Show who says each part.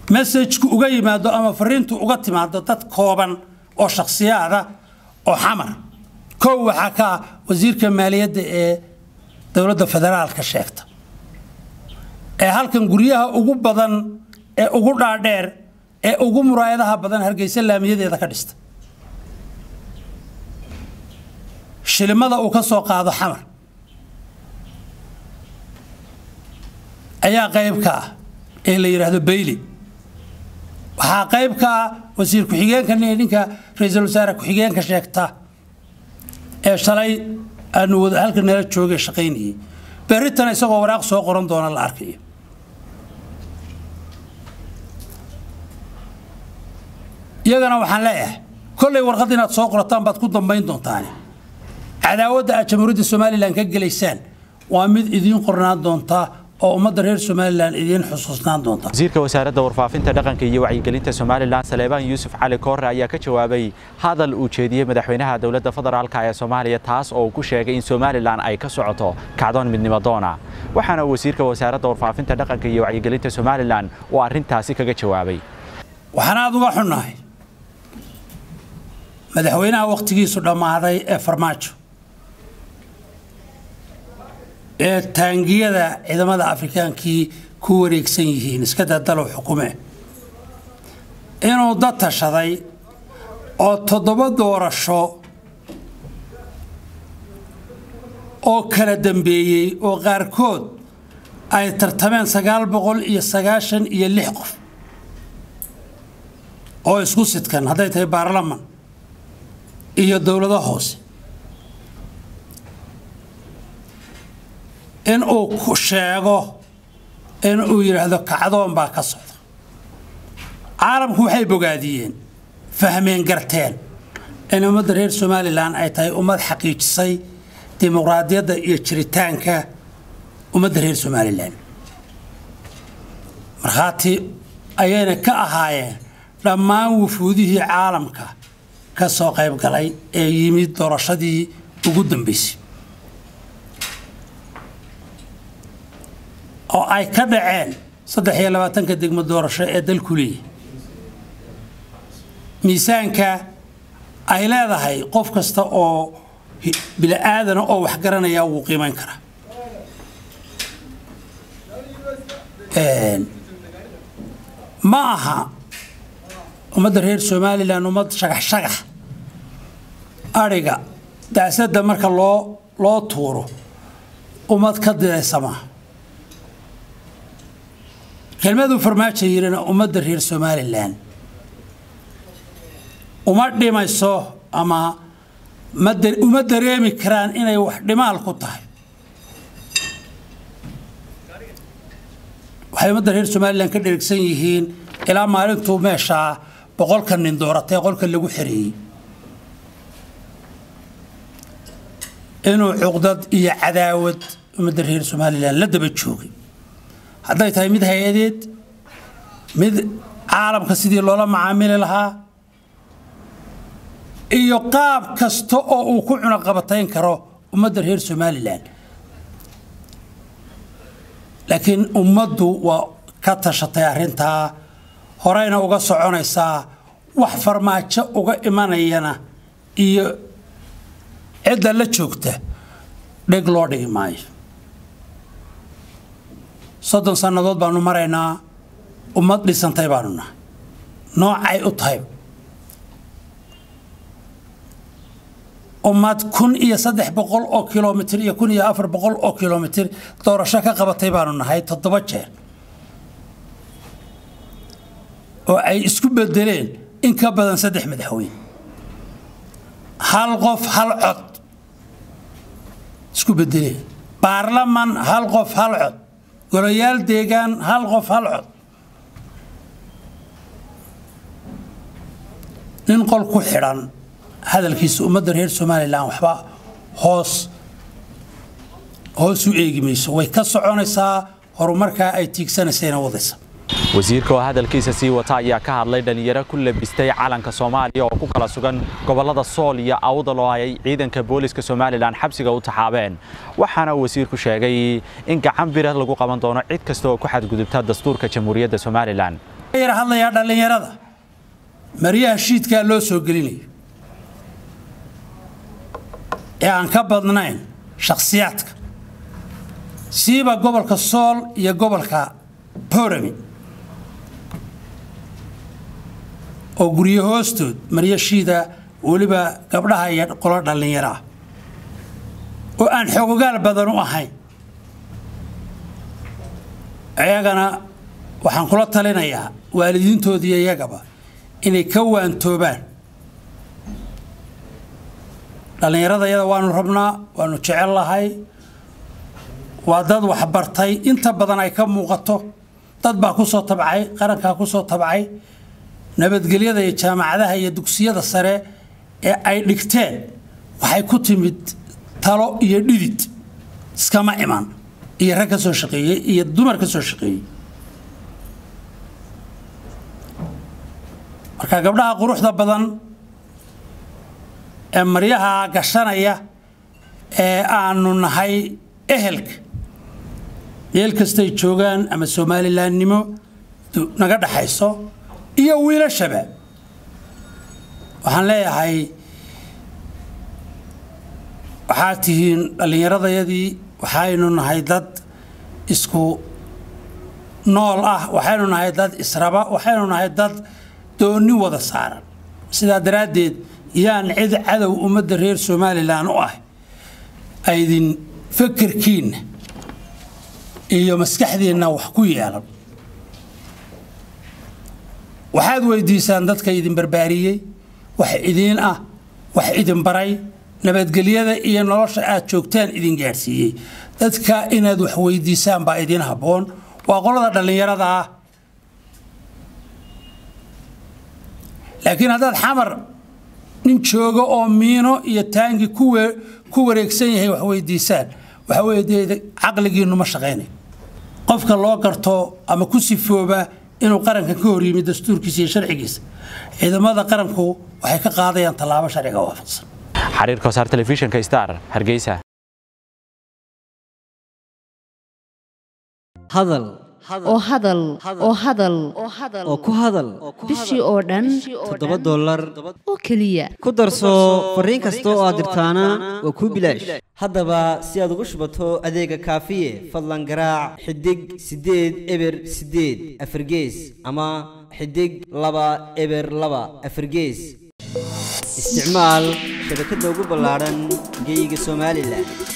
Speaker 1: messajku uga yimaado ama fariintu uga timaado dad kooban oo shakhsiyaada oo xamar kow waxaa ka ah wasiirka maaliyadda ee dowladda federaalka sheegta ee halkan guryaha ugu badan ee ugu dhaadheer ee ugu muraayadaha badan hargeysa laamiyadeeda ka dhista shilimada uu ka soo qaado xamar ayaa qayb ka ah ee la yidhaahdo bayli waxaa qayb ka ah wasiir ku-xigeenka ninka ra-iisul wasaare ku-xigeenka sheegta ee shalay aanu wada halka nala joogay shaqaynayay berritana isagoo waraaq soo qoran doona la arkayo iyagana waxaan leeyahay kollay warqad inaad soo qorataan baad ku dambayn doontaane cadaawadda aad jamhuuriyadda somalilan ka gelaysaan waa mid idiin qornaan doonta oo ummadda reer somalilan idiin xusuusnaan doonta
Speaker 2: wasiirka wasaaradda warfaafinta dhaqanka iyo wacyigelinta somalilan saleebaan yuusuf cali koore ayaa ka jawaabay hadal uu jeediyey madaxweynaha dowladda federaalka ee soomaaliya taas oo uu ku sheegay in somalilan ay ka socoto kacdoon midnimo doona waxaana wasiirka wasaaradda warfaafinta dhaqanka iyo wacyigelinta somalilan uu arrintaasi kaga jawaabay
Speaker 1: waxaan aada uga xunnahay madaxweynaha wakhtigiisu dhammaaday ee farmaajo ee taangiyada ciidamada afrikaankii ku wareegsan yihiin iska dadalow xukume inuu dad tashaday oo toddoba doorasho oo kala dambeeyey oo qaarkood ay tartameen sagaal boqol iyo sagaashan iyo lix qof oo isku sidkan hadday tahay baarlaman iyo dowlado hoose in uu sheego in uu yidhaahdo kacdoon baa ka socda caalamku waxay bogaadiyeen fahmeen garteen in ummadda reer somalilan ay tahay ummad xaqiijisay dimuqraadiyadda iyo jiritaanka ummadda reer somalilan markhaati ayayna ka ahaayeen dhammaan wufuudihii caalamka ka soo qayb galay ee yimid doorashadii ugu dambaysay oo ay ka dhaceen saddex iyo labaatanka degmo doorasho ee dalku leeyahy miisaanka ay leedahay qof kasta oo bili-aadana oo wax garanaya wuu qiimayn karaa ma aha ummadda reer somalilan ummad shagax shagax adhiga daasadda marka loo loo tuuro ummad ka didaysa maaha kelmaduu farmaajo yidhina ummadda reer somalilan uma dhimayso ama uma dareemi karaan inay wax dhimaal ku tahay waxay ummadda reer somalilan ka dherigsan yihiin ilaa maalintuu meeshaa boqolka nin dooratay qolka lagu xereeyey inuu cuqdad iyo cadaawad ummadda reer somalilan la daba joogay hadday tahay mid hay-adeed mid caalamka sidii loola macaamili lahaa iyo qaab kasta oo uu ku cunaqabatayn karo ummadda reer somalilan laakiin ummaddu waa ka tashatay arrintaa horeyna uga soconaysaa wax farmaajo uga imanayana iyo cidda la joogta dheg loo dhigi maayo soddon sannadood baanu maraynaa ummad dhisantay baanu nahay noocay u tahay ummad kun iyo saddex boqol oo kilomitir iyo kun iyo afar boqol oo kilomitir doorasho ka qabatay baanu nahay toddoba jeer oo ay isku bedeleen in ka badan saddex madaxweyne hal qof hal cod isku bedeleen baarlaman hal qof hal cod golayaal deegaan hal qof hal cod nin qol ku xidhan hadalkiisa ummadda reer somalilan waxba hoos hoos u eegi mayso way ka soconaysaa horumarkaa ay tiigsanaysayna wadaysa
Speaker 2: wasiirka oo hadalkiisa sii wata ayaa ka hadlay dhallinyaro ku labistay calanka soomaaliya oo ku kala sugan gobollada sool iyo awdal oo ay ciidanka booliska somalilan xabsiga u taxaabeen waxaana wasiirku sheegay in gacan bira lagu qaban doono cid kasta oo ku xadgudubta dastuurka jamhuuriyadda somalilan
Speaker 1: yar hadlayaa dhallinyarada maryaha shiidkaa loo soo gelinayo ee aan ka badnayn shakhsiyaadka siiba gobolka sool iyo gobolka borami oo guryo hoostood maryo shiida weliba gabdhaha iyo qolo dhallinyaro ah oo aan xogogaal badan u ahayn iyagana waxaan kula talinayaa waalidiintoodiiyo iyagaba inay ka waantoobaan dhallinyarada iyada waanu rabnaa waanu jecel lahay waa dad waxbartay inta badan ay ka muuqato dad baa ku soo tabcay qarankaa ku soo tabcay nabadgelyada iyo jaamacadaha iyo dugsiyada sare ee ay dhigteen waxay ku timid talo iyo dhidid iskama iman iyo rag ka soo shaqeeyey iyo dumar ka soo shaqeeyey marka gabdhaha quruxda badan ee maryaha gashanaya ee aanu nahay ehelka meel kastay joogaan ama somalilandnimo naga dhaxayso iyo wiilashaba waxaan leeyahay waxaad tihiin dhallinyaradayadii waxaynu nahay dad isku nool ah waxaynu nahay dad israba waxaynu nahay dad doonni wada saaran sidaa daraaddeed yaan cid cadow ummadda reer somalilan u ah aydin fakerkiinna iyo maskaxdiinna wax ku yeelan waxaad weydiisaan dadka idin barbaariyey wax idiin ah wax idin baray nabadgelyada iyo nolosha aad joogtaan idin gaadhsiiyey dadka inaad wax weydiisaan baa idiin habboon waa qolada dhallinyarada ah laakiin haddaad xamar nin joogo oo miino iyo taangi ku wareegsan yahay wax weydiisaan waxa weye dee caqligiinnu ma shaqaynayo qofka loo garto ama ku sifooba inuu qaranka ka hor yimid dastuurkiisa iyo sharcigiisa ciidamada qaranku waxay ka qaadayaan tallaabo sharciga waafaqsan
Speaker 2: xariir kosaar telefishinka star hargeysa
Speaker 3: hadal
Speaker 4: oo hadal oo hadal
Speaker 3: oo ku hadal
Speaker 4: bishii oo dhan
Speaker 3: toddoba dollar
Speaker 4: oo keliya
Speaker 3: ku darso fariin kasta oo aad dirtaana waa kuu bilaash haddaba si aad ugu shubato adeega kaafiye fadlan garaac xidig siddeed eber siddeed afargees ama xidig laba eber laba afargees isticmaal shabakadda ugu ballaadhan geyga somalilan